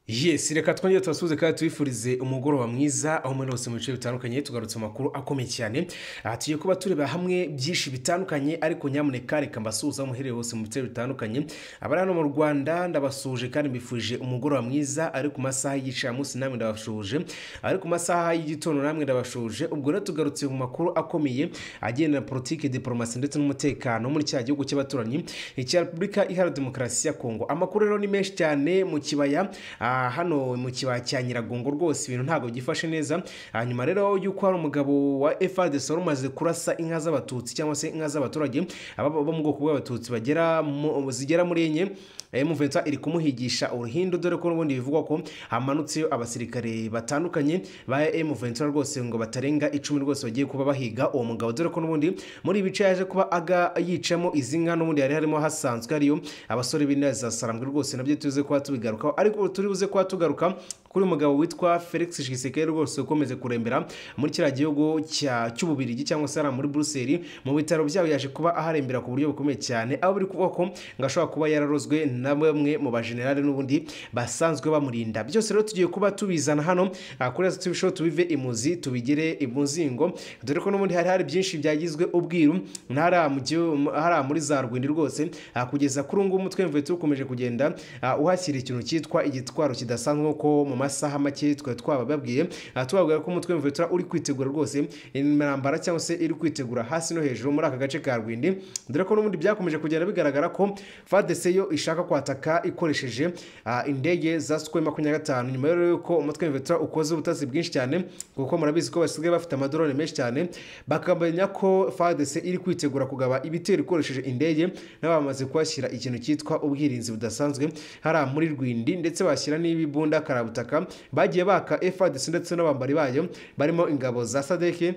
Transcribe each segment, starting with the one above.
yesi reka twongere tubasuhuze kandi tubifurize umugoroba mwiza aho muri hose mu bice bitandukanye tugarutse mu makuru akomeye cyane aha tugiye kuba tureba hamwe byinshi bitandukanye ariko nyamuneka reka mbasuhuza muhereye hose mu bice bitandukanye abari hano mu rwanda ndabasuhuje kandi mbifurije umugoroba mwiza ari ku masaha y'igicamunsi namwe ndabasuhuje ari ku masaha y'igitondo namwe ndabasuhuje ubwo rero tugarutse mu makuru akomeye agendera politiki diporomasi ndetse n'umutekano muri cya gihugu cy'abaturanyi icya repubulika iharanira demokarasi ya kongo amakuru rero ni menshi cyane mu kibaya ah, hano mu kibaya cya nyiragongo rwose ibintu ntabwo byifashe neza hanyuma rero y'uko hari umugabo wa FARDC wari umaze kurasa inka z'abatutsi cyangwa se inka z'abaturage aba bo mu bwoko bw'abatutsi bagera mu- zigera muri enye emuventura iri kumuhigisha uruhindu dore ko n'ubundi bivugwa ko hamanutseyo abasirikare batandukanye ba emuventura rwose ngo batarenga icumi rwose bagiye kuba bahiga uwo mugabo dore ko n'ubundi muri ibice yaje kuba aga yicamo izi nka n'ubundi hari harimo hasanzwe hariyo abasore b'ineza sarambwe rwose nabyo tuze kuba tubigarukaho ariko turi buze kuba tugaruka kuri uyu mugabo witwa felix shisekedi rwose ukomeje kurembera muri kiriya gihugu cya- cy'ububirigi cyangwa se hariya muri buruseli mu bitaro byabo yaje kuba aharembera ku buryo bukomeye cyane aho biri kuvuga ko ngo ashobora kuba yararozwe na bamwe mu bajenerali n'ubundi basanzwe bamurinda byose rero tugiye kuba tubizana hano ah, kuri ese tubisheho tubive imuzi tubigere imuzingo dore ko n'ubundi hari hari byinshi byagizwe ubwiru na hariya mu gihu- hariya muri za rwindi rwose ah, kugeza kuri ubu ngubu umutwe w'imvubu tukomeje kugenda ah, uhashyira ikintu cyitwa igitwaro kidasanzwe kuko mu masaha make twari twabababwiye aha tubabwira ko umutwe w'imvura uri kwitegura rwose intambara cyangwa se iri kwitegura hasi no hejuru muri aka gace ka rwindi dore ko n'ubundi byakomeje kugenda bigaragara ko fadese yo ishaka kwataka ikoresheje ah, indege za sukoyi makumyabiri na gatanu nyuma rero y'uko umutwe w'imvura ukoze ubutasi bwinshi cyane kuko murabizi ko basigaye bafite amadorone menshi cyane bakamenya ko fadese iri kwitegura kugaba ibitero ikoresheje indege nabo bamaze kuhashyira ikintu cyitwa ubwirinzi budasanzwe hariya muri rwindi ndetse bashyira n'ibibunda karabutaka bagiye baka FARDC ndetse n'abambari bayo barimo ingabo za sadeke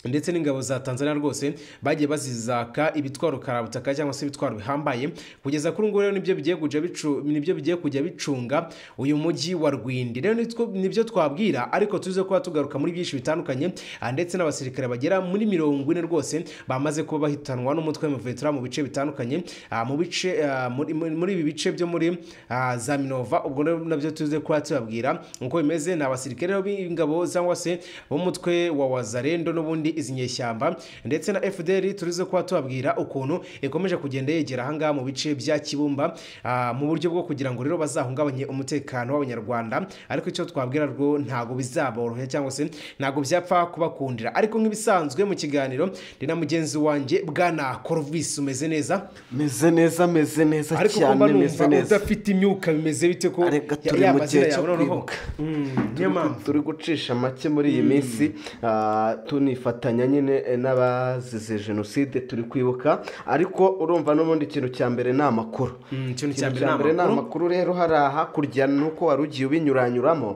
ndetse n'ingabo za Tanzania rwose bagiye bazizaka ibitwaro karabutaka cyangwa se ibitwaro bihambaye kugeza kuri ubu rero nibyo bigiye kujya bicu nibyo bigiye kujya bicunga uyu mujyi wa Rwindi rero nitwo- nibyo twabwira ariko tuze kuba tugaruka muri byinshi bitandukanye ah, ndetse n'abasirikare bagera muri mirongo ine rwose bamaze kuba bahitanwa n'umutwe w'umuvetura mu bice bitandukanye ah, mu bice ah, muri- muri muri ibi bice byo muri ah, za Minova ubwo rero nabyo tuze kuba tubabwira uko bimeze ni abasirikare b'ingabo cyangwa se b'umutwe wa wazarendo n'ubundi izi nyeshyamba ndetse na FDL turize kuba tubabwira ukuntu ikomeje kugenda yegera ahangaha mu bice bya Kibumba ah, mu buryo bwo kugira ngo rero bazahungabanye umutekano w'abanyarwanda ariko icyo twabwira rwo ntabwo bizaborohera cyangwa se ntabwo byapfa kubakundira ariko nk'ibisanzwe mu kiganiro ndi na mugenzi wanjye bwana Corvis umeze neza meze neza meze neza ariko ko mba cyane meze numva neza udafite imyuka bimeze bite ko Arega ya- turi ya mu mazina gihe cyo yawe noneho- kwibuka. Mm, niyo Turi gu- mpamvu turi gucisha make muri iyi minsi ah, tunifatanya nyine eh, n'abazize jenoside turi kwibuka ariko urumva n'ubundi ikintu cya mbere ni amakuru Mm, ikintu cya ikintu mbere cya mbere ni ni amakuru amakuru rero hari hakurya nuko wari ugiye ubinyuranyuramo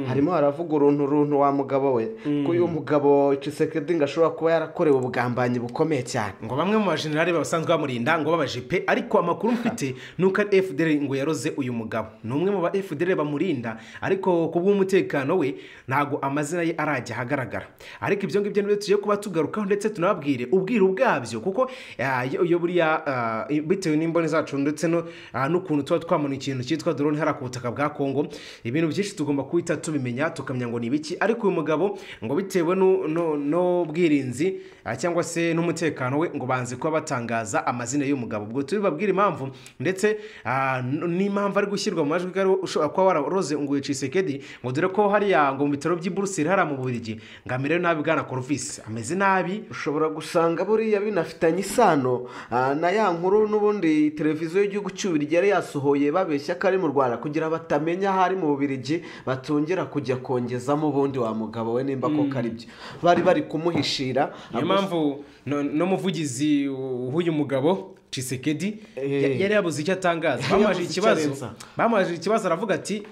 harimo haravuga uruntu uruntu wa mugabo we ko uyu mugabo cisekedi ngo ashobora kuba yarakorewe ubugambanyi bukomeye cyane ngo bamwe mu bajenerali basanzwe bamurinda ngo babajepe ariko amakuru mfite ni uko ari fdr ngo yaroze uyu mugabo ni umwe mu ba fdr bamurinda ariko ku bw'umutekano we ntabwo amazina ye arajya ahagaragara ariko ibyo ngibyo nibyo tugiye kuba tugarukaho ndetse tunababwire ubwiru bwabyo kuko ah, iyo iyo buriya ah, bitewe n'imboni zacu ndetse no- ah, n'ukuntu tuba twamanuye ikintu cyitwa drone hariya ku butaka bwa kongo ibintu byinshi tugomba guhita tubimenya tukamenya ngo ni ibiki ariko uyu mugabo ngo bitewe nu- nu- n'ubwirinzi ah, cyangwa se n'umutekano we ngo banze kuba batangaza amazina y'uyu mugabo ubwo tubibabwire impamvu ndetse ah, n- n'impamvu ari gushyirwa mu majwi ko ari we ushobora kuba wararoze ngo uyu Tshisekedi ngo dore ko hariya ngo mu bitaro by'i Buruseli hariya mu Bubiligi ngo amerewe nabi bwana Corvus ameze nabi ushobora gusanga buriya binafitanye isano ah, na ya nkuru n'ubundi televiziyo y'igihugu cy'ububirigi yari yasohoye babeshya ko ari mu rwanda kugira batamenya aho ari mu bubirigi batongera kujya kongezamo ubundi wa mugabo we nimba koko ari byo bari bari kumuhishira niyo Gusa- mpamvu no- n'umuvugizi w'uyu mugabo cisekedi Eh. yari yabuze icyo atangaza Yari bamubaje yabuze icyo ikibazo arenza. bamubaje ikibazo aravuga ati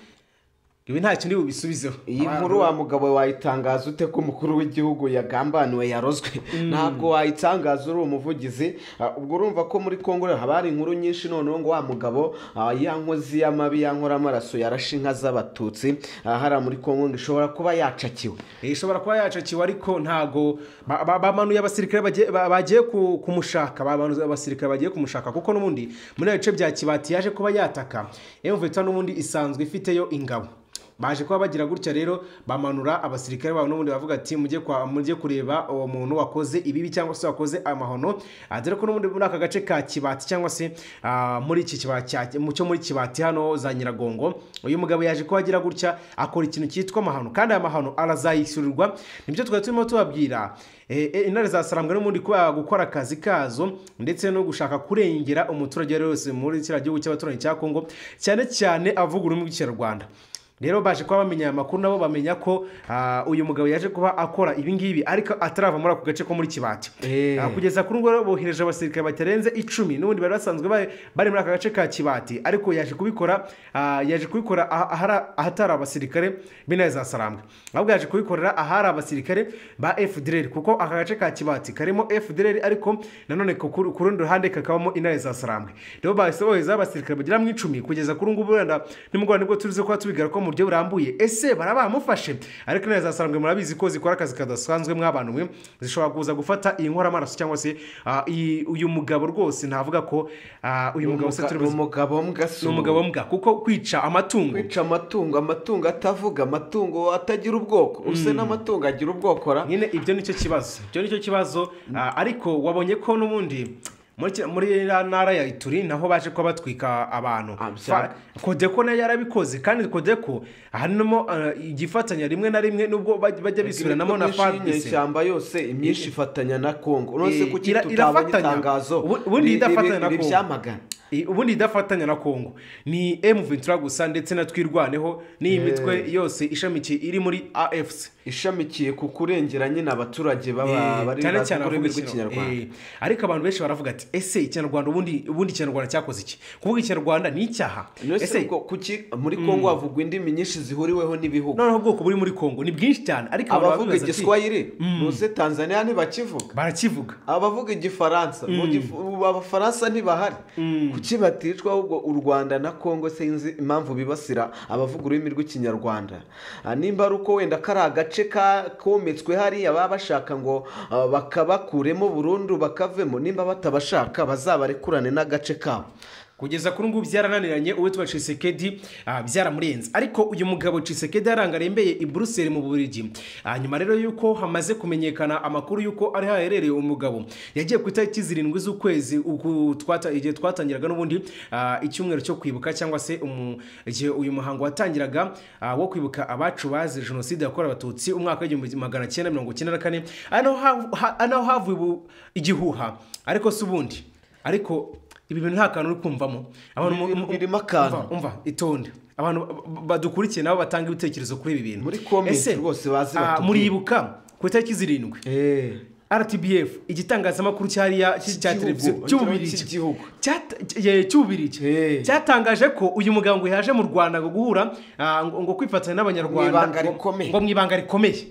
ibi nta kindi bubisubizeho iyi nkuru wa mugabo wayitangaza ute ko umukuru w'igihugu yagambaniwe yarozwe ntabwo wayitangaza uri umuvugizi Ah, ubwo urumva ko muri congo haba hari inkuru nyinshi noneho ngo wa mugabo ah, ya nkozi y'amabi ya nkora amaraso yarashe inka z'abatutsi ah, hariya muri congo ngo ishobora kuba yacakiwe Eh, ishobora kuba yacakiwe ariko ntago ba- ba- bamanuye abasirikare bagiye- ba- bagiye ku- kumushaka bamanuye abasirikare bagiye kumushaka kuko n'ubundi muri ibice bya kibati yaje kuba yataka emuveta n'ubundi isanzwe ifiteyo ingabo baje kuba bagira gutya rero bamanura abasirikare babo n'ubundi bavuga ati mujye kwa mujye kureba uwo muntu wakoze ibibi cyangwa se wakoze amahono Ah, dore ko n'ubundi muri aka gace ka kibati cyangwa se ah, muri iki kibati cya- mu cyo muri kibati hano za nyiragongo uyu mugabo yaje kuba agira gutya akora ikintu cyitwa amahano kandi aya mahano arazayishyurirwa nibyo twari turimo tubabwira Eh, eh, intare zasarambwa n'ubundi kuba gukora akazi kazo ndetse no gushaka kurengera umuturage uwo ari we wese muri kiriya gihugu cy'abaturanyi cya kongo cyane cyane avuga ururimi rw'ikinyarwanda rero baje kuba bamenya aya makuru nabo bamenya ko ah, uyu mugabo yaje kuba akora ibi ngibi ariko atarava muri ako gace ko muri kibati Eh. Ah, kugeza kuri ubwo rero bohereje abasirikare batarenze icumi n'ubundi bari basanzwe ba- bari muri aka gace ka kibati ariko yaje kubikora ah, yaje kubikora aha- ahara- ahatari abasirikare b'intare za sarambwe ahubwo yaje kubikorera ahari abasirikare ba fdr kuko aka gace ka kibati karimo fdr ariko nanone ku ku- ku rundi ruhande kakabamo intare za sarambwe rero bahise bohereza abasirikare bagera mu icumi kugeza kuri ubu ngubu wenda nimugoroba nibwo turize kuba tubigaruka ko mu buryo burambuye ese baraba bamufashe ariko intare za sarambwe murabizi ko zikora akazi kadasanzwe mwabantu mwe zishobora kuza gufata iyi nkoramaraso cyangwa se ah, iyi- uyu mugabo rwose navuga ko ah, uyu mugabo se turi ni buzi- umugabo mbwasi ni umugabo mbwa kuko kwica amatungo kwica amatungo amatungo atavuga amatungo atagira ubwoko use n'amatungo agira ubwoko ra nyine ibyo nicyo kibazo ibyo nicyo kibazo ah, ariko wabonye ko n'ubundi muri ki- muri iriya ntara ya ituri naho baje kuba batwika abantu Ah, bya- Fa- kodeko nayo yarabikoze kandi kodeko harimo ah, igifatanya rimwe na rimwe nubwo baj- bajya bisubiranamo na fadc ishyamba yose imyinshi ifatanya na kongo uretse Eh, kuki ira- tutabonye irafatanya. itangazo Ubu- ubundi ri- idafatanya riri- na riri Congo. byamagana Eh, ubundi idafatanya na kongo ni m ventura gusa ndetse na twirwaneho n'iyi mitwe yose ishamikiye iri muri afc ishamikiye ku kurengera nyine abaturage baba Eh, bari cyane bazi cyane ururimi abavuga rw'ikinyarwanda ikinyarwanda ariko abantu benshi baravuga ati ese ikinyarwanda ubundi ubundi ikinyarwanda cyakoze iki kuvuga ikinyarwanda ni icyaha ese ese ubwo kuki muri kongo havugwa indimi nyinshi zihuriweho n'ibihugu noneho ubwoko buri muri kongo ni bwinshi cyane ariko abantu abavuga baravuga ati, igiswahili muze tanzania ntibakivuga barakivuga abavuga igifaransa mu gifu- ubu abafaransa ntibahari kuki baticwa ahubwo u rwanda na kongo sinzi impamvu bibasira abavuga ururimi rw'ikinyarwanda Ah, nimba ari uko wenda kari agace ka kometswe hariya baba bashaka ngo ah, bakabakuremo burundu bakavemo nimba batabashaka bazabarekurane n'agace kabo kugeza kuri ubu byarananiranye uwitwa cisekedi ah, byaramurenze ariko uyu mugabo cisekedi yarangarembeye i buruseli mu burigi Ah, nyuma rero y'uko hamaze kumenyekana amakuru y'uko ari haherereye umugabo yagiye ku itariki zirindwi z'ukwezi uku twata- igihe twatangiraga n'ubundi ah, icyumweru cyo kwibuka cyangwa se umu- igihe uyu muhango watangiraga ah, wo kwibuka abacu bazize jenoside yakorewe abatutsi umwaka w'igihumbi magana cyenda mirongo icyenda na kane ari naho hav- ha- ari naho havuye ubu- igihuha ariko si ubundi ariko ibi bintu nta kantu uri kumvamo abantu mu- mu- Birimo- birimo akantu. umva, umva itonde abantu ba- ba- badukurikiye nabo batanga ibitekerezo kuri ibi bintu Muri comment Ese, rwose baze ah, batubwire. muribuka ku itariki zirindwi rtbf igitangazamakuru cyariya cy- cya Cy'igihugu, televiziyo cy'igihugu. cy'ububirigi Eh. cyatangaje ko uyu mugabo ngo yaje mu rwanda ngo guhura ah, ngo ngo kwifatanya n'abanyarwanda Mu ibanga ngo- rikomeye. ngo mu ibanga rikomeye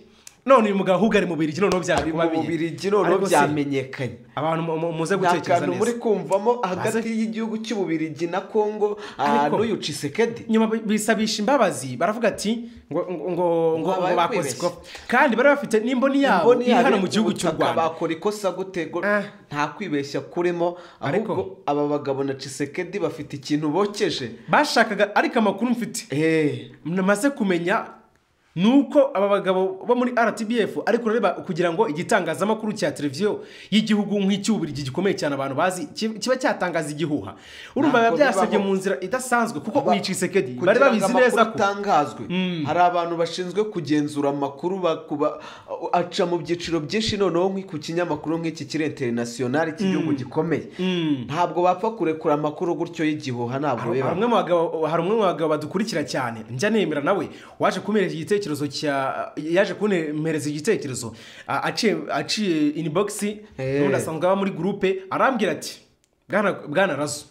none uyu mugabo ahubwo ari mu birigi noneho byaje kuba mu bubirigi noneho Ariko se, byamenyekanye abantu mu- mu- muze nta gutekereza kantu muri neza kumvamo hagati y'igihugu cy'ububirigi na kongo ah, Ariko- n'uyu cisekedi nyuma bi- bisabisha imbabazi baravuga ati ngo ngo ngo- ngo Babaye bakoze kwibeshya. ikosa kandi bari bafite n'imboni yabo imboni iri yabo hano iri mu ku gihugu cy'u butaka, rwanda bakora ikosa gutego Ah. nta kwibeshya kurimo Ariko- ahubwo aba bagabo na cisekedi bafite ikintu bokeje bashakaga ariko amakuru mfite namaze kumenya ni uko aba bagabo bo muri rtbf ari kureba kugira ngo igitangazamakuru cya televiziyo y'igihugu nk'icy'uburigi gikomeye cyane abantu bazi ki- kiba cyatangaza igihuha urumva biba Ntabwo byasabye bibaho. mu nzira idasanzwe kuko Ba- uyu cisekedi bari kugira ngo babizi amakuru neza ko atangazwe hari abantu bashinzwe kugenzura amakuru bakuba- aca mu byiciro byinshi noneho nk'i- ku kinyamakuru nk'iki kiri interinasiyonari cy'igihugu gikomeye ntabwo bapfa kurekura amakuru gutyo y'igihuha ntabwo hari biba umwe mu bagabo hari umwe mu bagabo badukurikira cyane njya nemera nawe waje kumpereza igitekerezo cya yaje kuntemereza igitekerezo a- aciye aciye inbox Eh. n'undi asanzwe aba muri groupe arambwira ati bwana bwana razo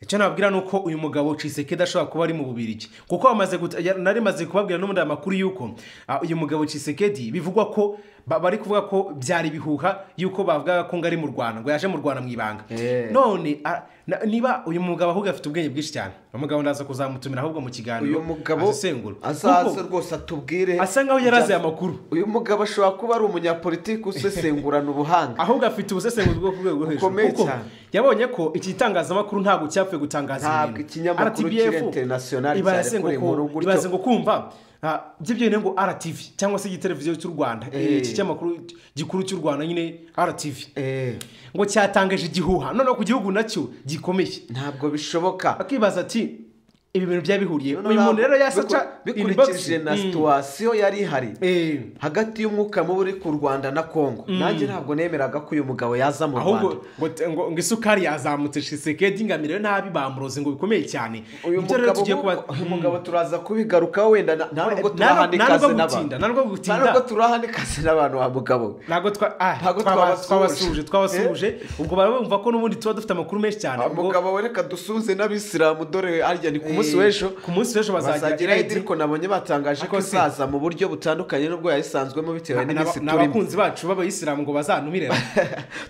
icyo nababwira ni uko uyu mugabo Cisekedi ashobora kuba ari mu bubirigi kuko bamaze guta- ya- nari maze kubabwira n'ubundi aya makuru y'uko ah, uyu mugabo Cisekedi bivugwa ko ba- bari kuvuga ko byari ibihuha y'uko bavugaga ko ngo ari mu Rwanda ngo yaje mu Rwanda mu ibanga Eh. none ah, na- niba uyu mugabo ahubwo afite ubwenge bwinshi cyane uyu mugabo ndaza kuzamutumira ahubwo mu kiganiro uyu mugabo azisengura azaze Kuko rwose atubwire asa nkaho yari azi aya makuru uyu mugabo ashobora kuba ari umunyapolitiki usesengurana ubuhanga ahubwo afite ubusesenguzi bwo ku rwego rwo hejuru Bukomeye kuko cyane. yabonye ko iki gitangazamakuru ntabwo cyapfuye gutangaza Ntabwo ibintu. ikinyamakuru RTBF kiri international ibaze cyane ngo kuri ku- inkuru gutyo. ibaze ngo kumva ah, byo byonyine ngo RTV cyangwa se igiteleviziyo cy'u Rwanda Eh. eh, iki cyamakuru gikuru cy'u Rwanda nyine RTV Eh, ngo cyatangaje igihuha noneho ku gihugu nacyo gikomeye ntabwo bishoboka akibaza ati ibi bintu byari bihuriye Noneho uyu muntu rero bikur- yasaca bikurikije na situwasiyo yari ihari eh hagati y'umwuka mubi uri ku rwanda na kongo nanjye ntabwo nemeraga ko uyu mugabo yaza mu rwanda ahubwo ngo te- ngo ngo isukari yazamutse shisekedi ngamire nabi bamuroze ngo bikomeye cyane uyu Ibyo rero mugabo tugiye kuba uyu mugabo turaza kubigarukaho wenda na- nta nubwo nta turahana ikaze nubwo n'abantu gutinda nta nubwo nta nubwo gutinda turahana ikaze n'abantu wa mugabo we. ntabwo twa- ah, Ntabwo twaba- twabasuhuje. twabasuhuje twabasuhuje ubwo baba bumva ko n'ubundi tuba dufite amakuru menshi cyane Wa ubwo mugabo we reka dusuhuze n'abisilamu dore arya ni ku eh, munsi w'ejo ku munsi w'ejo bazagira bazagira idi ariko nabonye batangaje ko Ako se. izaza mu buryo butandukanye n'ubwo yayisanzwemo bitewe n'iminsi ni turimo abakunzi bacu b'abayisilamu ngo bazantumire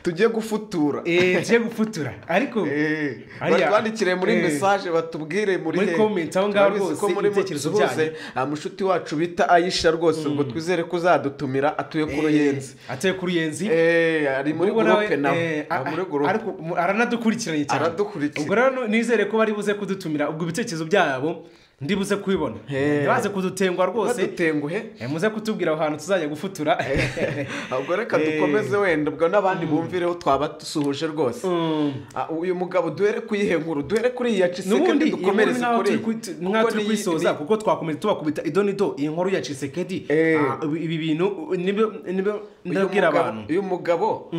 tugiye gufutura Eh, tugiye gufutura ariko Eh, Ariya- batwandikire muri eh. mesaje batubwire muri Muri he. comment aho ngaho Turabizi rwose ko muri ibitekerezo bose byanyu. ah, mushuti wacu bita ayisha rwose ubwo twizere ko uzadutumira atuye ku ruyenzi ateye ku ruyenzi Eh, ari muri Ubwo nawe, gurupe nawe eh, ari muri gurupe ariko mu- aranadukurikiranye cyane Aradukurikira. ubwo rero nizere ko bari buze kudutumira ubwo ibitekerezo byabo ndibuze kubibona Eh. ntibaze kudutengwa rwose badutenguhe Eh, muze kutubwira aho hantu tuzajya gufutura ubwo reka Eh. dukomeze wenda ubwo n'abandi bumvireho twaba dusuhuje rwose Mm. Ah, uyu mugabo duhere kuri ihe nkuru duhere kuri iyi yacisekedi n'ubundi dukomereze kuri iyi. nka Kuko turi ni- kuyisoza ni- kuko twakomeza tubakubita idonido iyi nkuru ya cisekedi Eh. Ah, ibi ibi bintu nibyo nibyo uyu ndabwira mugabo- abantu uyu mugabo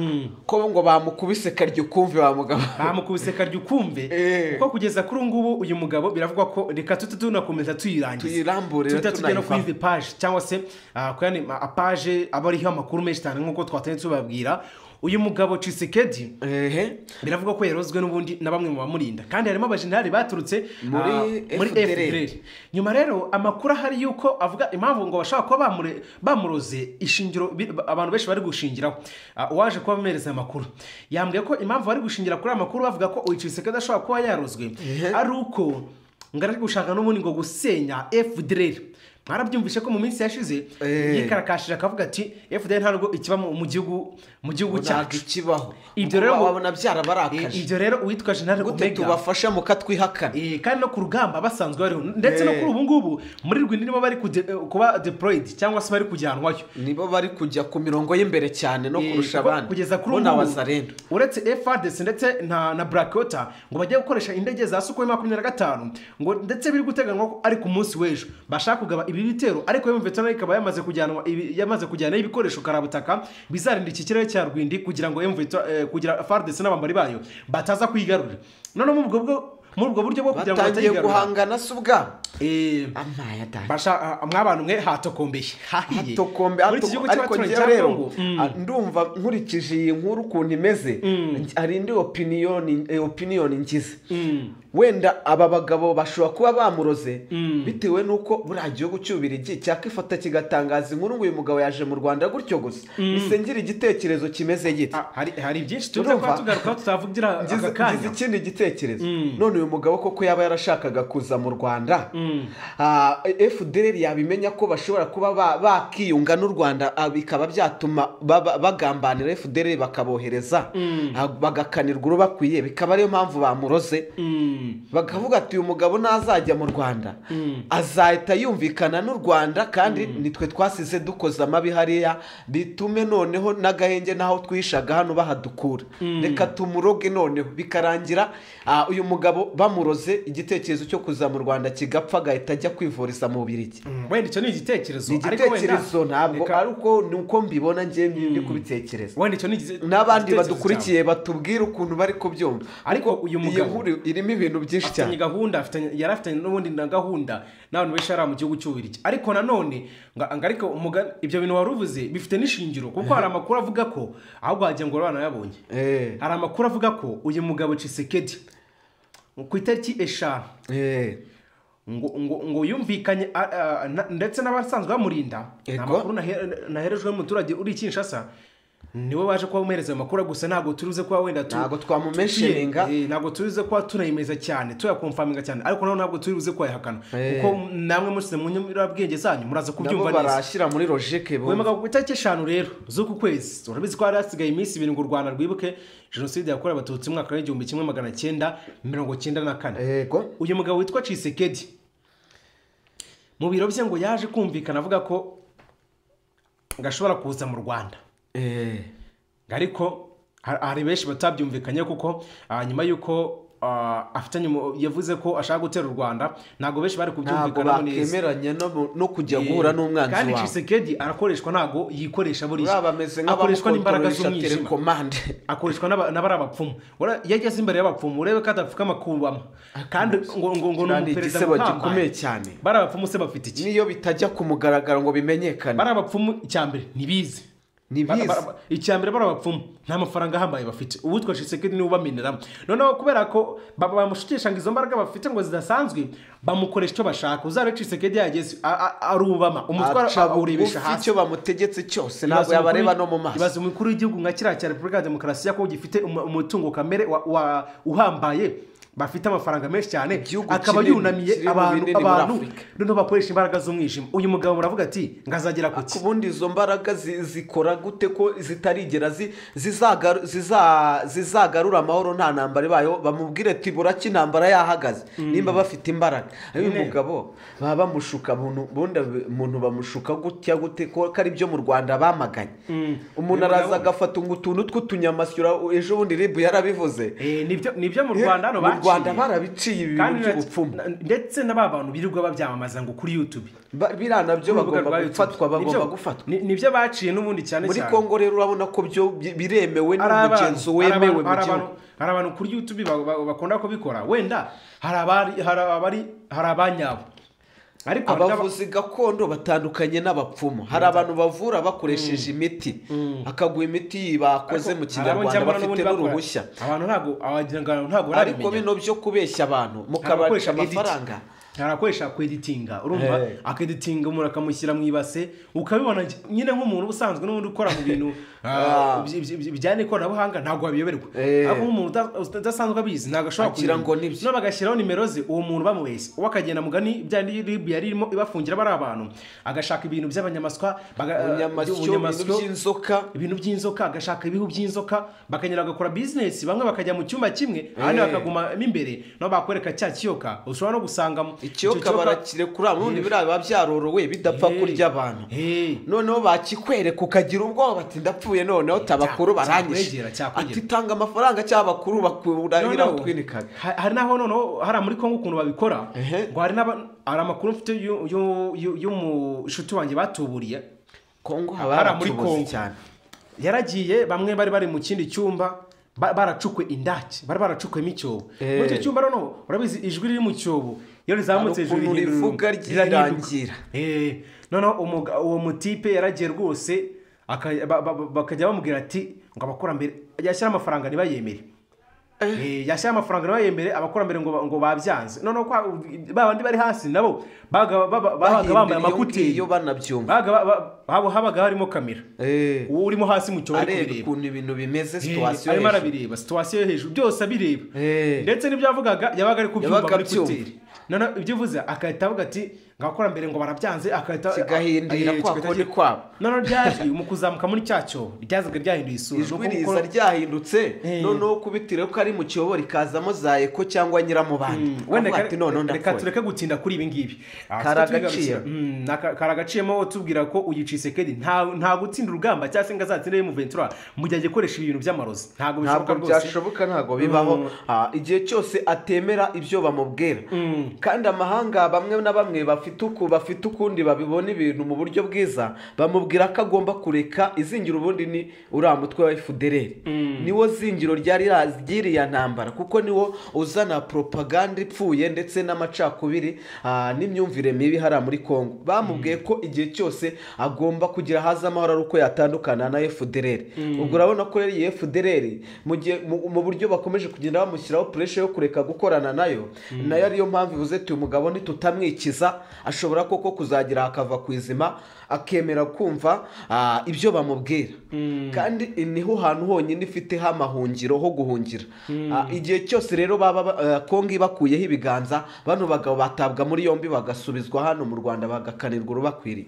ko ngo bamukubise karyo ukumve wa mugabo bamukubise karyo ukumve Eh. kuko kugeza kuri ubu ngubu uyu mugabo biravugwa ko reka tute tunakomeza tuyirangiza tuyiramburire tujya tujya no kuri tunayivaho. izi paje cyangwa se ah, kuri ano- apaje aba ariho amakuru menshi cyane nk'uko twatanye tubabwira uyu mugabo cisekedi ehe biravugwa ko yarozwe n'ubundi na bamwe mu bamurinda kandi harimo abajenerali baturutse Muri ah, muri FDLR. FDLR. nyuma rero amakuru ahari yuko avuga impamvu ngo bashobora kuba bamure- bamuroze ishingiro bi- abantu benshi bari gushingiraho Ah, uwaje kuba amuhereza amakuru yambwiye ko impamvu bari gushingira kuri aya makuru bavuga ko uyiciseke adashobora kuba yarozwe ari uko ngo ari gushaka n'ubundi ngo gusenya FDLR mwarabyumvishe ko mu minsi yashize Eh. yikarakashije akavuga ati FDLR ntabwo ikiba mu mu gihugu mu gihugu ntabwo cyacu ikibaho Ibyo Kuko rero ngo- babona Eh, byarabarakaje ibyo rero uwitwa jenerali gute omega tubafasha mukatwihakana eh, kandi no ku rugamba basanzwe bariho ndetse no Eh. kuri ubu ngubu muri rwindi nibo bari kude- eh, kuba deployed cyangwa se bari kujyanwayo nibo bari kujya ku mirongo y'imberere cyane no Eh, kurusha kuko abandi kugeza kuri bo ni ubu ngubu, abazarendo uretse FRDC ndetse na, na Black Water ngo bajye gukoresha indege za Sukhoi makumyabiri na gatanu ngo ndetse biri guteganywa ko ari ku munsi w'ejo bashaka kugaba ibi bitero ariko iyo MV ikaba yamaze kujyanwa ibi- yamaze kujyanayo ibikoresho karabutaka bizarinda iki kirere cya Rwindi kugira ngo MV eh, kugira FRDC n'abambari bayo bataza kwigarurira noneho muri ubwo bwo- muri ubwo buryo bwo kugira ngo batangiye batayigarurira guhangana se ubwabo Eh, amaya da basha ah, mw'abantu mwe hatokombeye hahiye tokombe muri iki gihugu ariko cy'abaturanyi njyewe cya rero Congo ah, ndumva nkurikije iyi nkuru ukuntu imeze nj- hari indi opiniyoni eh, opiniyoni ngize wenda aba bagabo bashobora kuba bamuroze bitewe n'uko buriya gihugu cy'ububirigi cyakifata kigatangaza inkuru ngo uyu mugabo yaje mu rwanda gutyo gusa bisengera igitekerezo kimeze gite Ah, hari hari byinshi tuza kuba Urumva? tugarukaho tutavugira ngize aka ngize kanya ikindi gitekerezo none uyu mugabo koko yaba yarashakaga kuza mu rwanda ah, fdr yabimenya ko bashobora kuba ba- bakiyunga n'u rwanda ah, bikaba byatuma baba- bagambanira fdr bakabohereza ah, bagakanirwa urubakwiye bikaba ariyo mpamvu bamuroze Mm. bakavuga ati uyu mugabo nazajya mu rwanda azahita yumvikana n'u rwanda kandi nitwe twasize dukoze amabi hariya bitume noneho n'agahenge n'aho twihishaga hano bahadukura reka tumuroge noneho bikarangira ah, uyu mugabo bamuroze igitekerezo cyo kuza mu rwanda kigapfa agahita ajya kwivuriza mu bubirigi Mm, wenda icyo ni igitekerezo ni ariko wenda- igitekerezo ntabwo Reka- ari uko ni uko mbibona njye ndi kubitekereza wenda icyo ni igite- n'abandi igitekerezo badukurikiye batubwira ukuntu bari kubyumva Ariko Kuko uyu iyi mugabo- nkuru irimo ibintu byinshi cyane afitanye gahunda afitanye- yari afitanye n'ubundi na gahunda n'abantu benshi hari mu gihugu cy'ububirigi ariko nanone nga- nga ariko umuga- ibyo bintu wari uvuze bifite n'ishingiro kuko hari amakuru avuga ko ahubwo wagira ngo banayabonye Eh. hari amakuru avuga ko uyu mugabo cisekedi ku itariki eshanu ngo ngo ngo yumvikanye a- a- na- ndetse n'abasanzwe bamurinda nta Yego. makuru nahe- naherejwe n'umuturage uri kinshasa niwe waje kuba amuhereza ayo makuru gusa ntabwo turibuze kuba wenda tu- Ntabwo twamumentioninga. tuye- eh, ntabwo turibuze kuba tunayemeza cyane tuyakomfaminga cyane ariko naho ntabwo turibuze kuyahakana Eh. kuko namwe musize mu nyurabwenge zanyu muraza nabo kubyumva neza barashyira muri logike wemaga ku itariki eshanu rero z'uku kwezi urabizi ko hari hasigaye iminsi ibiri ngo u rwanda rwibuke jenoside yakorewe abatutsi mu mwaka w'igihumbi kimwe magana cyenda mirongo cyenda na kane yego uyu mugabo witwa cisekedi mu biro bye ngo yaje kumvikana avuga ko gashobora kuza mu rwanda Eh, ariko ha- hari benshi batabyumvikanye kuko ah, nyuma y'uko ah, afitanye umu- yavuze ko ashaka gutera u rwanda ntabwo benshi bari ntabwo kubyumvikanaho neza bakemeranya no mu- no kujya guhura n'umwanzi kandi wawe Tshisekedi arakoreshwa ntabwo yikoresha buriya uriya bameze akoreshwa n'imbaraga nk'abamukontoresha z'umwijima telekomande akoreshwa n'aba- n'abari abapfumu Ura- iyo ageze imbere y'abapfumu urebe ko adapfukama kubamo kandi ngo ngo ngo ni kandi umuperezida igisebo gikomeye uhambaye cyane bari abapfumu se bafite iki n'iyo bitajya ku mugaragaro ngo bimenyekane bari abapfumu icya mbere ntibizi Ntibizi. Ba- ba- ba- icya mbere bari abapfumu nta mafaranga ahambaye bafite uwitwa shisekedi niwe ubameneramo noneho kubera ko ba- bamushukisha ngo izo mbaraga bafite ngo zidasanzwe bamukoresha icyo bashaka uzarebe shisekedi yageze a- a- arubama umutwe aca bugufi awurebesha hasi icyo bamutegetse cyose ntabwo yabareba no mu maso ibaza umukuru w'igihugu nka kiriya cya repubulika ya demokarasi ya kongo gifite umu- umutungo kamere wa- wa- uhambaye bafite amafaranga menshi cyane Igihugu akaba kinini, yunamiye kiri mu abantu binini muri abantu Afurika. noneho bakoresha imbaraga z'umwijima uyu mugabo muravuga ati ngazagera ku ku ki bundi izo mbaraga zi- zikora gute ko zitarigera zi- zizagaru- ziza- zizagarura amahoro nta ntambara ibayeho bamubwire ati burake intambara yahagaze nimba bafite imbaraga uyu mugabo baba bamushuka umuntu- ubundi umuntu bamushuka gutya gute ko ko ari byo mu rwanda bamaganye umuntu Uyu araza mugabo- agafata ngo utuntu tw'utunyamasyo ejo bundi ribu yarabivuze Eh, nibyo nibyo mu rwanda hano mu baciye Rwanda barabiciye ibi Kandi bintu na- by'ubupfumu. na- ndetse n'aba bantu birirwa babyamamaza ngo kuri youtube Ba- biriya nabyo Ku rubuga rwa bagomba YouTube. gufatwa bagomba Nibyo- gufatwa ni- nibyo baciye n'ubundi cyane muri cyane kongo rero urabona ko byo bi- biremewe hari abantu- n'umugenzo hari wemewe abantu- mu hari gihugu abantu- hari abantu kuri youtube ba- ba- bakunda kubikora wenda hari abari hari abari hari abanyabo ariko hari n'aba- abavuzi gakondo batandukanye n'abapfumu hari abantu bavura bakoresheje imiti akaguha imiti bakoze mu ariko hari abo kinyarwanda njya mbona bafite n'ubundi bakora. n'uruhushya abantu ntabwo abagira ngo ntabwo ariko barabimenya bino byo kubeshya abantu Hari mukabarisha edit- amafaranga hari abakoresha kweditinga urumva Eh. akeditinga umuntu akamushyira mu ibase ukabibona gy- nyine nk'umuntu ubusanzwe n'ubundi ukora mu bintu ah, byi- byi- byi- bijyanye n'ikoranabuhanga ntabwo wabiyoberwa Eh. ariko nk'umuntu uta- uta- udasanzwe abizi ntabwo ashobora Agira kubimenya. ngo nibyo. none bagashyiraho nimero ze uwo muntu bamubeshye uwo akagenda mugani bya ribu yari irimo ibafungira bari abantu agashaka ibintu by'abanyamaswa baga- ubunyamasyo ibintu ubunyamasyo, by'inzoka ibintu by'inzoka agashaka ibihu by'inzoka bakanyura bagakora bizinesi bamwe bakajya mu cyumba kimwe abandi Eh. bakagumamo imbere nabo bakwereka cya kiyoka ushobora no gusanga mu- icyo ikiyoka barakirekura ubundi biriya biba byarorowe bidapfa Eh. kurya abantu Eh. noneho bakikwereka ukagira ubwoba bati ndapfuye noneho tabakuru baranyishe cyakwegera, cyakwegera. ati tanga amafaranga cyangwa abakuru bakurahira Noneho, utwinikaga ha- hari naho noneho hariya muri kongo ukuntu babikora Ehe. ngo hari n'aba hari amakuru mfite y'u- y'u- y'u- y'umushuti wanjye batuburiye kongo hariya haba muri haratubuze Congo. cyane yaragiye bamwe bari bari mu kindi cyumba ba- baracukwe indake bari baracukuyemo icyobo Eh. muri icyo cyumba noneho urabizi ijwi riri mu cyobo iyo rizamutse Hari ukuntu rihindura- rivuga ryirangira. Eh, noneho umuga- uwo mutipe yaragiye rwose aka- ba- ba- ba- bakajya bamubwira ati ngo abakurambere yashyira amafaranga ntibayemere Eh, yashyira amafaranga ntibayemere abakurambere ngo ba- ngo babyanze noneho kwa- ba bandi bari hasi nabo babaga baba- babaga bambaye Bahimbira iyo amakuteri ngiyo banabyumva Babaga ba- ba- haba- habaga harimo kamera Eh, uwo urimo hasi mu cyobo ari areba kubireba ukuntu ibintu bimeze Eh, situwasiyo arimo hejuru arabireba situwasiyo yo hejuru byose abireba Eh. ndetse n'ibyo yavugaga yabaga ari kubyumva Yabaga muri abyumva. kuteri noneho ibyo uvuze agahita avuga ati ngakora mbere ngo barabyanze agahita Kigahindira Eh, kwa kigahita- kundi kwabo. noneho ryajwi mu kuzamuka muri cya cyobo ryazaga ryahinduye isura ijwi Nuko- riza ryahindutse Eh. noneho kubitira ko ari mu kiyobo rikazamo za eko cyangwa nyiramubande wenda akavuga ati noneho reka- reka ndapfuye tureke gutinda kuri ibi ngibi Ah, Kari tujye tubigarukira. agaciro. Mm, aka- kari agaciyemo tubwira ko uyu cisekedi nta nta gutsinda urugamba cyangwa se ngo azatsinde yemu ventura mu gihe agikoresha ibintu by'amarozi ntabwo bishoboka ntabwo rwose byashoboka ntabwo bibaho Ah, igihe cyose atemera ibyo bamubwira kandi amahanga bamwe na bamwe bafite bafite uku bafite ukundi babibona ibintu mu buryo bwiza bamubwira ko agomba kureka izingira ubundi ni uriya mutwe wa efudereri niwo zingiro ryari ry'iriya ntambara kuko niwo uzana poropaganda ipfuye ndetse n'amacakubiri ah, n'imyumvire mibi hariya muri congo bamubwiye ko igihe cyose agomba kugira haza amahoro ari uko yatandukana na efudereri ubwo urabona ko yari efudereri mu gihe mu- mu buryo bakomeje kugenda bamushyiraho puresha yo kureka gukorana nayo nayo ariyo mpamvu ivuze ati uyu mugabo nitutamwikiza ashobora koko kuzagira akava ku izima akemera kumva ah, ibyo bamubwira kandi niho hantu honyine ifiteho amahungiro ho guhungira Ah, igihe cyose rero baba ba- ah, kongo ibakuyeho ibiganza bano bagabo batabwa muri yombi bagasubizwa hano mu rwanda bagakanirwa urubakwiriye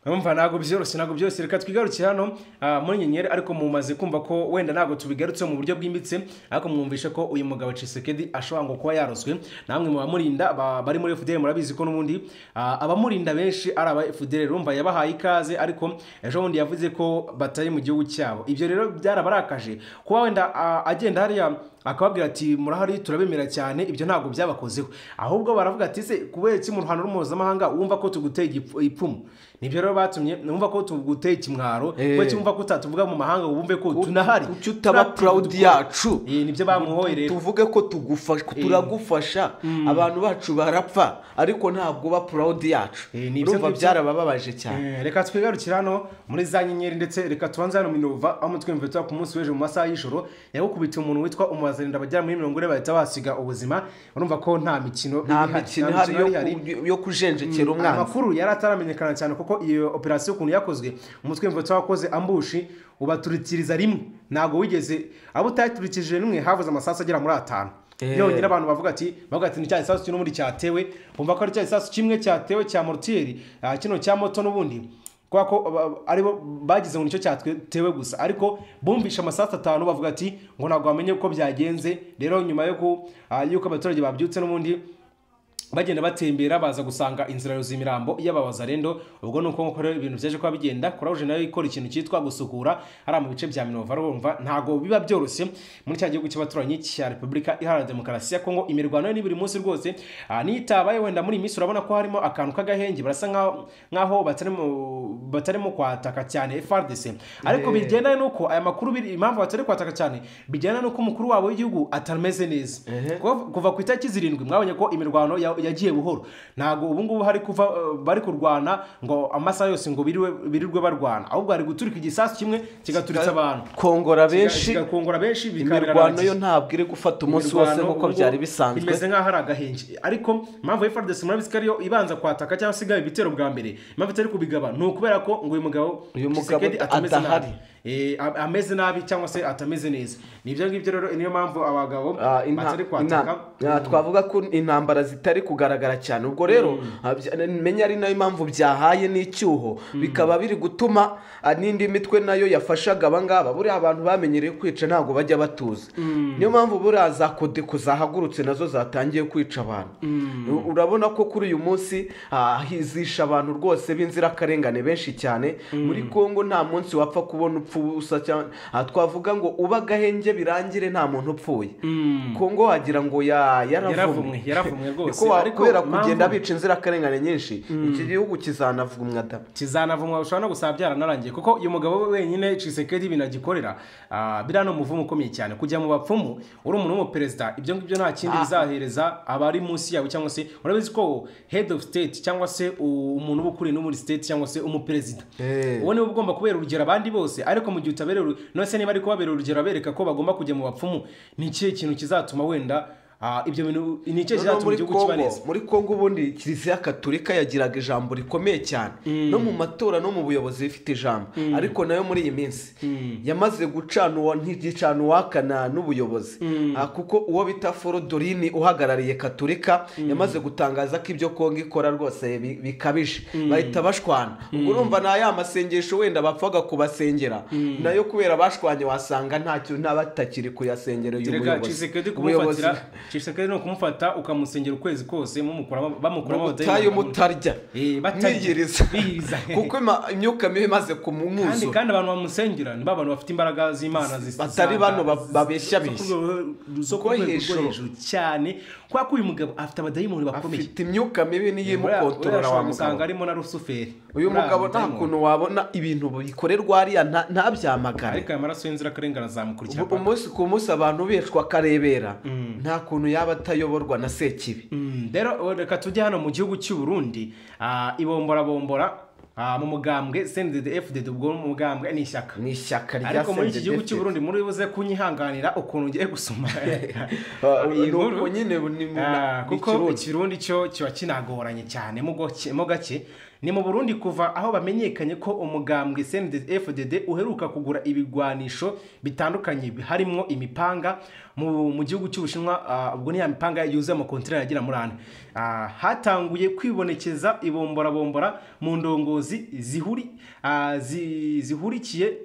urumva ntabwo byoroshye ntabwo byoroshye reka twigarukire hano ah, muri nyenyeri ariko mumaze kumva ko wenda ntabwo tubigarutse mu buryo bwimbitse ariko mwumvishe ko uyu mugabo cisekedi ashobora ngo kuba yaroswe namwe mu bamurinda ba- bari muri fdr murabizi ko n'ubundi ah, abamurinda benshi ari aba fdr urumva yabahaye ikaze ariko ejo bundi yavuze ko batari mu gihugu cyabo ibyo rero byarabarakaje kuba wenda ah, agenda hariya akababwira ati murahari turabemera cyane ibyo ntabwo byabakozeho ahubwo baravuga ati se kubera iki mu ruhando mpuzamahanga wumva ko tuguteye igipfu- ipfumu nibyo rero batumye numva ko tuguteye ikimwaro Eh. kubera cyumva ko utatuvuga mu mahanga ngo wumve ko tunahari kuki utaba proud yacu Eh, nibyo bamuhoye rero tuvuge ko tugufasha turagufasha abantu bacu barapfa ariko ntabwo uba proud yacu Eh, ni ibyo urumva ngibyo. byarabababaje cyane Eh, reka twigarukire hano muri za nyenyeri ndetse reka tubanze hano minova aho mutwemve tuba ku munsi w'ejo mu masaha y'ijoro yagukubitiye umuntu witwa umuhazarinda bagera muri mirongo ine bahita basiga ubuzima urumva ko nta mikino iri nta ihari, mikino ihari yo ihari. ku- yo kujenjekera umwana amakuru yari ataramenyekana cyane kuko iyo operasiyo ukuntu yakozwe umutwe w'imvutsi wakoze ambushi ubaturikiriza rimwe ntabwo wigeze abo utayaturikirije rimwe havuze amasasu agera muri atanu Eh. yonyine abantu bavuga ati bavuga ati ni cya gisasu n'ubundi cyatewe bumva ko ari cya gisasu kimwe cyatewe cya morutiyeri ah, kino cya moto n'ubundi kubera ko ba- ba- aribo bagize ngo nicyo cyatewe gusa ariko bumvishe amasasu atanu bavuga ati ngo ntabwo bamenye uko byagenze rero nyuma yo ku- ah, y'uko abaturage babyutse n'ubundi bagenda batembera baza gusanga inzira y'imirambo y'ababazarendo ubwo ni uko nk'uko rero ibintu byaje kuba bigenda kurawuje nayo ikora ikintu cyitwa gusukura hariya mu bice bya minova rumva ntabwo biba byoroshye muri cya gihugu cy'abaturanyi cya repubulika iharanira demokarasi ya kongo imirwano yo ni buri munsi rwose Ah, niyo itabaye wenda muri iyi minsi urabona ko harimo akantu k'agahenge barasa nk'aho- nk'aho batarimo batarimo kwataka cyane frdc ariko Eh. bigendanye n'uko aya makuru biri- impamvu batari kwataka cyane bigendanye n'uko umukuru wabo w'igihugu atameze neza Ehe. kuva kuva ku itariki zirindwi mwabonye ko imirwano ya- yagiye buhoro ntabwo ubu ngubu hari kuva eh, bari kurwana ngo amasaha yose ngo biriwe- birirwe barwana ahubwo hari guturika igisasu kimwe kigaturitsa abantu kongora benshi kigakongora benshi imirwano yo bikabirangiza ntabwo iri gufata umunsi wose Imirwano, nk'uko ubu byari bisanzwe imeze nk'aho ari agahenke ariko impamvu ya FARDC murabizi ko ariyo ibanza kwataka cyangwa se igaba ibitero bwa mbere impamvu itari kubigaba ni ukubera ko ngo uyu mugabo Uyu mugabo Tshisekedi atameze adahari. nabi. Eh, am- ameze nabi cyangwa se atameze neza ni ibyo ngibyo rero niyo mpamvu abagabo Ah, inta- batari kwataka inta- ah, twavuga ko intambara zitari kugaragara cyane ubwo rero ah, bya- menya ari nayo mpamvu byahaye n'icyuho bikaba biri gutuma ah, n'indi mitwe nayo yafashaga abangaba buriya abantu bamenyereye kwica ntabwo bajya batuza niyo mpamvu buriya za kodeko zahagurutse nazo zatangiye kwica abantu U- urabona ko kuri uyu munsi ah, hizisha abantu rwose b'inzirakarengane benshi cyane muri kongo nta munsi wapfa kubona upfa ubusa cyangwa ah, twavuga ngo uba agahenge birangire nta muntu upfuye kongo wagira ngo ya yaravumwe Yaravumwe, yaravumwe rwose, Niko wa- ariko kubera impamvu- kugenda bica inzirakarengane nyinshi iki gihugu kizanavumwa da kizanavumwa ushobora no gusaba byaranarangiye kuko uyu mugabo we wenyine cisekedi ibintu agikorera ah, biriya ni umuvumo ukomeye cyane kujya mu bapfumu uri umuntu w'umuperezida ibyo ngibyo nta kindi Ah. bizahereza abari munsi yawe cyangwa se urabizi ko head of state cyangwa se u- umuntu uba ukuriye no muri state cyangwa se umuperezida Eh. uwo niwe ugomba kubera urugero abandi bose ariko mu gihe utabera uru- none se niba ari kubabera urugero abereka ko bagomba kujya mu bapfumu ni ikihe kintu kizatuma wenda ah, ibyo bintu ni ikihe Noneho kizatuma muri igihugu Kongo- kiba neza muri kongo ubundi kiliziya katolika yagiraga ijambo rikomeye cyane no mu matora no mu buyobozi ifite ijambo ariko nayo muri iyi minsi yamaze gucana uwa- ntigicana uwakana n'ubuyobozi Ah, kuko uwo bita forodorini uhagarariye katolika yamaze gutangaza ko ibyo kongo ikora rwose bi- bikabije bahita bashwana ubwo urumva ni ya masengesho wenda bapfaga kubasengera nayo kubera bashwanye wasanga ntacyo ntabatakiri kuyasengera uyu Reka muyobozi Tshisekedi Ubuyobozi- kumufatira shishikaye ni ukumufata ukamusengera ukwezi kose mumukuramo bamukuramo ubutayu mutarya Eh, batarya. mwiyiriza Biyiriza. kuko ima- imyuka mibi imaze kandi kumunkuzo kandi abantu bamusengera ni ba bantu bafite imbaraga z'imana zis- Batari za- bano ba- babeshya zo ku beshya. rwego- zo ku Rwo rwego rwo hejuru. hejuru cyane kubera ko uyu mugabo afite abadayimoni bakomeye afite imyuka mibi niyo imukontorora wa ushobora gusanga mugabo arimo na rusuferi uyu Uriya mugabo nta mudayimoni. kuntu wabona ibintu bikorerwa hariya nta- ntabyamagane ariko aya maraso y'inzirakarengane azamukurikira Ubu- umunsi ku munsi abantu bicwa akarebera nta kuntu yaba atayoborwa na sekibi Mm, rero o- reka tujye hano mu gihugu cy'u Burundi ah, ibomborabombora ah, mu mugambwe sendede fdd ubwo mu mugambwe ni ishyaka ni ishyaka rya ariko muri iki gihugu cy'u CNDD-FDD. Burundi muri buze kunyihanganira ukuntu ngiye gusoma Ah, iyi ni nkuru. uko nyine bu- ni mu- Ah, ni kuko Kirundi. ikirundi cyo kiba kinagoranye cyane mu goke- mu gake ni mu burundi kuva aho bamenyekanye ko umugambwe fdd uheruka kugura ibigwanisho bitandukanye harimo imipanga mu, mu gihugu cy'ubushinwa ah, ubwo ni ya mipanga yuzuye amakontineri agera muri ane Ah, hatanguye kwibonekeza ibomborabombora mu ndongozi zihuri ah, zi- zihurikiye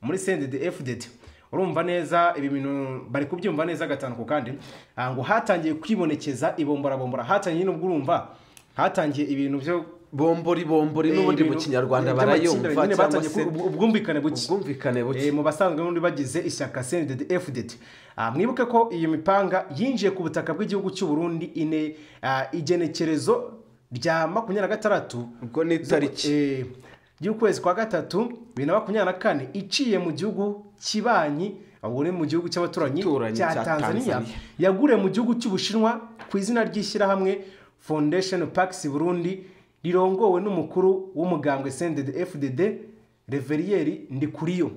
muri sendede fdd urumva neza ibi bintu bari kubyumva neza gatanu ku kandi ah, ngo hatangiye kwibonekeza ibomborabombora hatangiye n'ubwo urumva hatangiye ibintu byo bombori bombori n'ubundi mu ibintu- kinyarwanda by'amakimbirane barayumva nyine cyangwa batangiye se ku- ubwumvikane buke ubwumvikane buke Eh, mu basanzwe n'undi bagize ishyaka CNDD FDD Ah, mwibuke ko iyi mipanga yinjiye ku butaka bw'igihugu cy'u Burundi ine ah, igenekerezo rya makumyabiri na gatandatu ubwo ni itariki Eh, y'ukwezi kwa gatatu bibiri na makumyabiri na kane iciye mu gihugu cy'ibanyi ubu ni mu gihugu cy'abaturanyi Cy'abaturanyi cya cya tanzania Tanzania. yaguriye mu gihugu cy'ubushinwa ku izina ry'ishyirahamwe foundation parks burundi rirongowe n'umukuru w'umugambwe sendede fdd reveriyeri ndikuriyo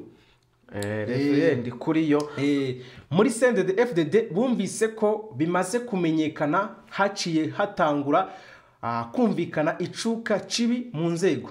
Eh, reverend kuri yo Eh, muri sendede fdd bumvise ko bimaze kumenyekana haciye hatangura ah, kumvikana icuka cibi mu nzego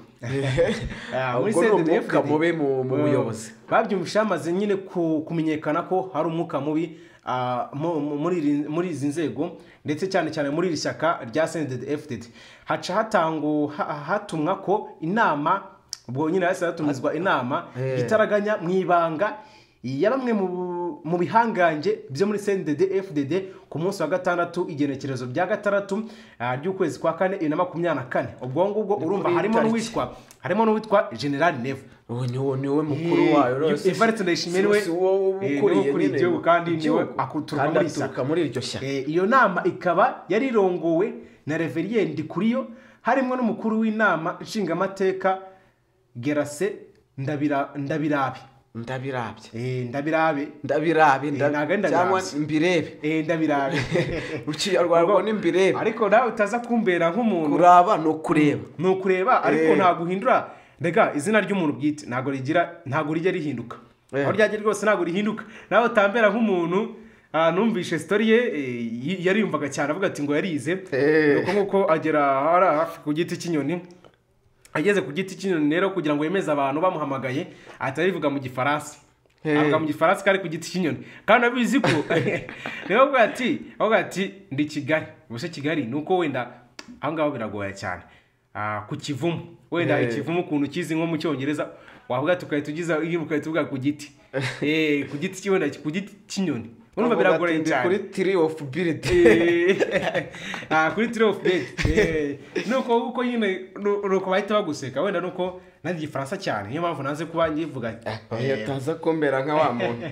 Ah, muri ubwo ni CNDD-FDD, umwuka mubi mu mu eh, buyobozi babyumvise hamaze nyine ku- kumenyekana ko hari umwuka mubi ah, mu- mu- muri iri- muri izi nzego ndetse cyane cyane muri iri shyaka rya sendede fdd haca hatangu ha- hatumwa ko inama ubwo nyine hasi hatumizwa inama Eh. itaraganya mu ibanga ya bamwe mu- mu bihangange byo muri sendede fdd ku munsi wa gatandatu igenekerezo rya gatandatu ah, ry'ukwezi kwa kane bibiri na makumyabiri na kane ubwo ngubwo urumva kuri harimo tariki. n'uwitwa harimo n'uwitwa general nevo uwo ni wo- ni we mukuru wayo rero. Evariste Ndayishimiye niwe- Si- si uwo uba eh, niwe ukuriye ukuriye nyine igihugu kandi niwe igihugu. aturuka Kandi muri ishyaka. aturuka muri iryo shyaka Eh, iyo nama ikaba yari irongowe na reverien ndikuriyo harimo n'umukuru w'inama nshingamateka gerase ndabira ndabirabe ndabirabye Eh, ndabirabe ndabirabe Eh, ntabwo ari ndabi- ndabirabe. cyangwa mbirebe Eh, ndabirabe mu kinyarwanda Ubwo- ngo ni mbirebe ariko nawe utaza kumbera nk'umuntu kuraba ni ukureba ni ukureba ariko Eh. ntabwo uhindura rega izina ry'umuntu bwite ntabwo rigira ntabwo rijya rihinduka Eh. aho ryajya rwose ntabwo rihinduka nawe utambera nk'umuntu ah, numvise sitori ye eh, y- yariyumvaga cyane avuga ati ngo yarize Eh. nuko nk'uko agera hari hafi ku giti cy'inyoni ageze ku giti cy'inyoni rero kugira ngo yemeze abantu bamuhamagaye ahita arivuga mu gifaransa Eh. avuga mu gifaransa kari ku giti cy'inyoni kandi abizi ko niyo avuga ati avuga ati ndi kigali ubuse kigali ni uko wenda aho ngaho biragoye cyane Ah, ku kivumu wenda Eh. ikivumu ukuntu ukizi nko mu cyongereza wavuga tukahita ugiza ukahita uvuga ku giti Eh, ku giti cy'iwenda ku giti cy'inyoni urumva Avuga ati, biragoye "Ndi cyane kuri tiri ofu biridi Eh, ah, kuri tiri ofu bedi nuko uko nyine nu- nuko bahita baguseka wenda nuko nanjye igifaransa cyane niyo mpamvu nanze kuba nyivuga yataza kumbera nka wa muntu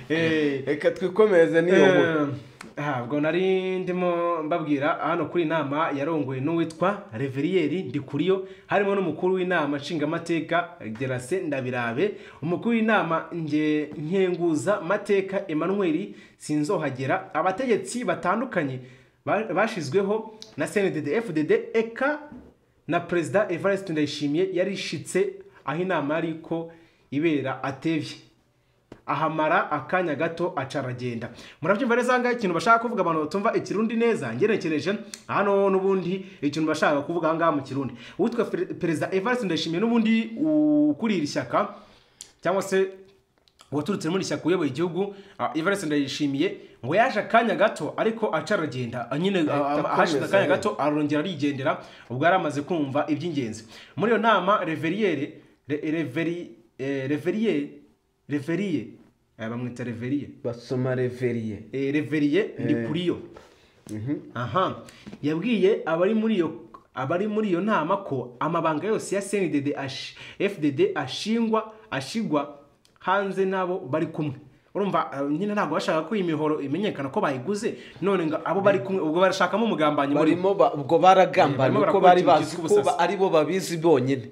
Eh, reka twikomeze n'iyo nkuru Eh, aha, ubwo nari ndimo mbabwira hano kuri iyi nama yarongowe n'uwitwa reveriyeri ndikuriyo harimo n'umukuru w'inama nshingamateka gerase ndabirabe umukuru w'inama nge nkenguza mateka emmanuel sinzohagera abategetsi batandukanye ba- bashizweho na cndd fdd eka na perezida evariste ndayishimiye yarishitse aho inama yariko ibera atevye ahamara akanya gato aca aragenda murabyumva neza ahangaha ikintu bashaka kuvuga abantu batumva ikirundi neza ngerekereje hano n'ubundi ikintu bashaka kuvuga ahangaha mu kirundi uwitwa Fer- perezida evariste ndayishimiye n'ubundi ukuriye iri shyaka cyangwa se waturutse muri iri shyaka uyoboye igihugu ah, evariste ndayishimiye ngo yaje akanya gato ariko aca aragenda Ah, nyine ah, ah, hashize akanya gato arongera arigendera ubwo yari amaze kumva iby'ingenzi muri iyo nama reveriyeri reveriyeri reveriye aya bamwita reveriye basoma reveriye Eh, reveriye ni kuri yo aha yabwiye abari muri iyo abari muri iyo nama ko amabanga yose ya cnddd ash- fdd ashingwa ashigwa hanze n'abo bari kumwe urumva eh, nyine ntabwo bashaka ko iyi mihoro imenyekana ko bayiguze none ngo abo bari kumwe ubwo barashakamo umugambanyi muri bo. barimo ba- ubwo baragambana Eh, barimo kuko barakora bari ikintu bazi cyitwa ko ubusasi. ari bo babizi bonyine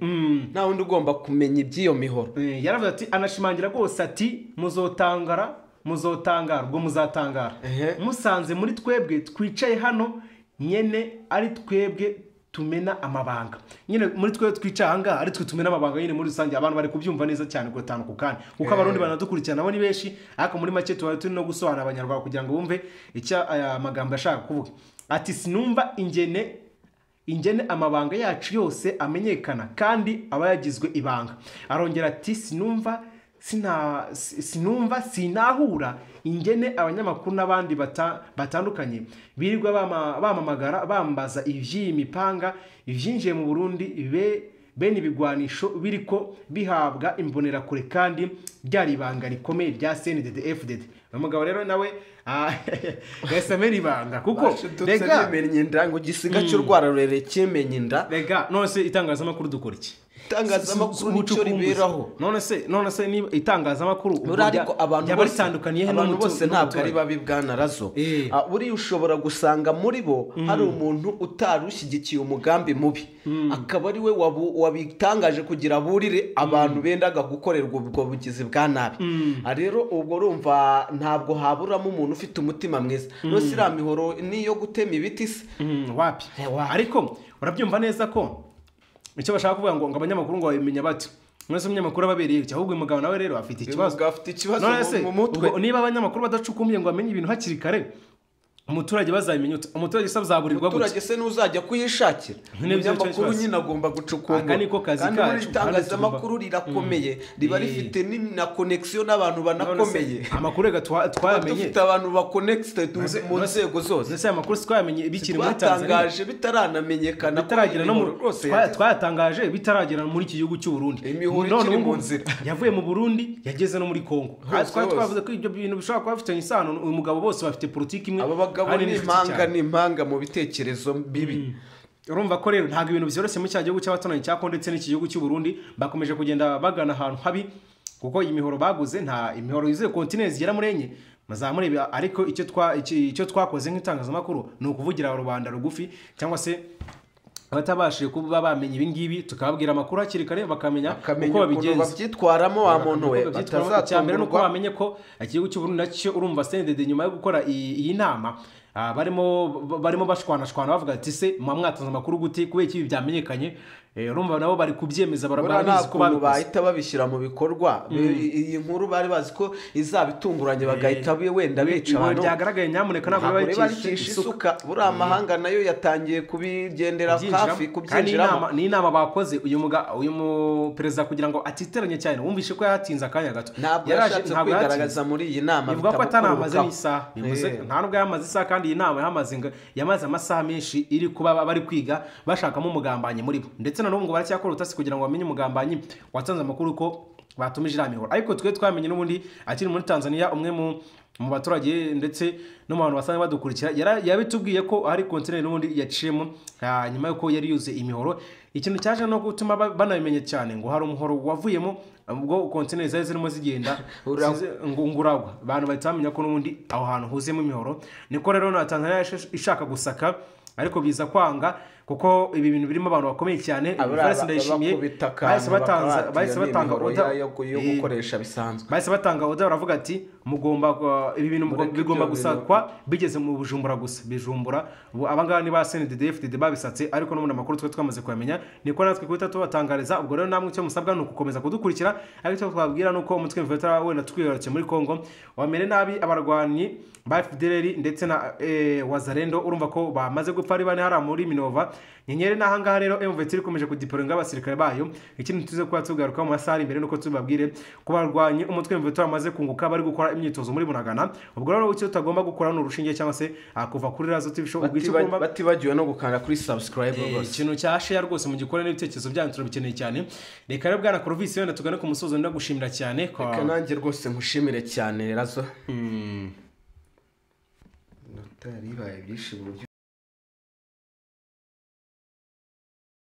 nta wundi ugomba kumenya iby'iyo mihoro Eh, yaravuze ati anashimangira rwose ati muzotangara muzotangara ubwo muzatangara Ehe. musanze muri twebwe twicaye hano nyine ari twebwe tumena amabanga nyine muri twebwe twicaye aha ngaha ari twe tumena amabanga nyine muri rusange abantu bari kubyumva neza cyane gutanuka kandi kuko abarundi banadukurikirana bo ni benshi ariko muri make tuba turi no gusobanura abanyarwanda kugira ngo bumve icyo aya magambo ashaka kuvuga ati sinumva ingene ingene amabanga yacu yose amenyekana kandi aba yagizwe ibanga arongera ati sinumva sina- si- sinumva sinahura ingene abanyamakuru n'abandi bata- batandukanye birirwa bama- bamamagara bambaza iby'iyi mipanga ibyinjiye mu burundi be bene ibigwanisho biriko bihabwa imbonerakure kandi ryari ibanga rikomeye rya cndd fdd uyu mugabo rero nawe ah, yahise amena ibanga kuko bashidutse rega bimenye inda ngo igisiga cy'urwara rurerure kimenye inda rega none se itangazamakuru dukora iki itangazamakuru nicyo Ubucukumbuzi. riberaho none se none se niba itangazamakuru ubwo rya- buriya ariko abantu ryaba bose- ritandukaniye he abantu n'umutu- bose ntabwo ari n'umuturage? babi bwanarazo Eh. buriya ushobora gusanga muri bo hari umuntu utari ushyigikiye umugambi mubi akaba ari we wabu- wabitangaje kugira burire abantu bendaga gukorerwa ubwo bugizi bwa nabi Ah, rero ubwo urumva ntabwo haburamo umuntu ufite umutima mwiza rero iriya mihoro niyo gutema ibiti se Mm, wapi Eh, wapi. ariko urabyumva neza ko icyo bashaka kuvuga ngo ngo abanyamakuru ngo babimenya bati mwese umunyamakuru ababereye iki ahubwo uyu mugabo nawe rero afite ikibazo Umugabo afite ikibazo none mu- se mu mutwe ubwo niba abanyamakuru badacukumye ngo bamenye ibintu hakiri kare umuturage bazabimenya ute? umuturage se azaburirwa gute umuturage se n'uzajya kuyishakira Nibyo nicyo umunyamakuru kibazo. nyine agomba gucukumbura Aka niko kazi kandi buriya kacu, itangazamakuru rirakomeye riba Eh. rifite ni- na konegisiyo n'abantu None se, banakomeye amakuru rega twa- tuba twayamenye dufite abantu bakonegiste None se- mu nzego zose ese aya makuru si twayamenye bikiri muri tanzania twatangaje bitaramenyekana ko bitaragera no mu imihoro rwose twa- yageze. twayatangaje bitaragera muri iki gihugu cy'u Burundi Imihoro None ikiri ubu mu ngubu nzira. yavuye mu Burundi yageze no muri Kongo Hose, Aha twari hose. twavuze ko ibyo bintu bishobora kuba bifitanye isano uyu mugabo bose bafite politiki imwe aba bagabo kandi ni n'inshuti impanga cyane. ni impanga mu bitekerezo bibi urumva ko rero ntabwo ibintu byoroshye muri cya gihugu cy'abaturanyi cya Kongo ndetse n'iki gihugu cy'u Burundi bakomeje kugenda bagana ahantu habi kuko iyi mihoro baguze nta imihoro yuzuye kontineri zigera muri enye muzamureba ariko icyo twa- iki- icyo twakoze nk'itangazamakuru ni ukuvugira rubanda rugufi cyangwa se abatabashije kuba bamenya ibi ngibi tukababwira amakuru hakiri kare bakamenya kamenya uko ukuntu babigenza babyitwaramo wa muntu we batazatambira nuko batazatungurwa bamenye ko ikigo cy'uburundi nacyo urumva sendede nyuma yo gukora iyi iyi nama ah, barimo ba- barimo bashwanashwana bavuga ati se mwa mwatanze amakuru gute kubera iki ibi byamenyekanye Eh, urumva nabo bari kubyemeza bara- Buriya nta barabizi ko kuntu babikoze bahita babishyira mu bikorwa Be- iyi nkuru bari bazi ko izaba itunguranye bagahita be- wenda bica ibi abantu byagaragaye nyamuneka ntabwo ntabwo biba reba bicisha ricisha isuka isuka buriya amahanga nayo yatangiye kubigendera kubyinjiramo. hafi Kandi ni inama- kubyinjiramo ni inama bakoze uyu muga uyu mu perezida kugira ngo atiteranye cyane wumvishe ko yatinze akanya gato ntabwo Yaraje- yashatse ntabwo yatinze. kwigaragaza muri iyi nama bivuga ko atanamaze bitamukururukaho. n'isaha bivuze Eh. nta nubwo yamaze isaha kandi iyi nama yamaze ngo- yamaze amasaha menshi iri kuba bari kwiga bashakamo umugambanyi muri bo ndetse na n'ubu ngo baracyakora utasi kugira ngo bamenye umugambanyi watanze amakuru ko batumije inama ihora ariko twe twamenye n'ubundi akiri muri tanzania umwe mu mu baturage ndetse no mu bantu basanzwe badukurikira yara- yabitubwiye ko hari kontineri n'ubundi yaciyemo ah, nyuma y'uko yari yuzuye imihoro ikintu cyaje no gutuma ba- banabimenya cyane ngo hari umuhoro wavuyemo ubwo kontineri zari zirimo zigenda Ura- Size- ngo- nguragwa abantu bahita bamenya ko n'ubundi aho hantu huzuyemo imihoro niko rero na tanzania yash- ishaka gusaka ariko biza kwanga kuko ibi bintu birimo abantu bakomeye cyane Aburiya Valens ba- Ndayishimiye bakubita akantu, bahise batanza- bakabahatiye bahise ni batanga imihoro order- ya- yo yo Eh, gukoresha bisanzwe bahise batanga oda baravuga ati mugomba uh, ibi bintu mugomba- Mureke bigomba ibyo gusakwa bigeze mu bujumbura gusa bijumbura ubu abangaba ni ba cndd fdd babisatse ariko n'ubundi amakuru twari twamaze kuyamenya niko natwe guhita tubatangariza ubwo rero namwe icyo musabwa ni ukukomeza kudukurikira ariko icyo twabwira ni uko umutwe mvura wenda twiyarukiye muri congo wamere nabi abarwanyi ba fdr ndetse na eh, wazarendo urumva ko bamaze gupfa ari bane hariya muri minova nyenyeri ni ahangaha rero emuveti ikomeje kudiporinga abasirikare bayo ikindi tuze kuba tugaruka mu masaha ari imbere nuko tubabwire ko barwanye umutwe emuveti wamaze kunguka bari gukora imyitozo muri bunagana ubwo rero icyo tutagomba gukora ni urushinge cyangwa se ah, kuva kuri razo tv ubwo icyo ugomba batibagiwe no gukanda kuri sabusikarayibu Eh, rwose ikintu cya share rwose mugikore n'ibitekerezo byanyu turabikeneye cyane reka rero bwana Corvis wenda tugane ku musozo ndagushimira cyane kwa reka nanjye rwose nkushimire cyane razo Mm. notari bibaye byinshi mu buryo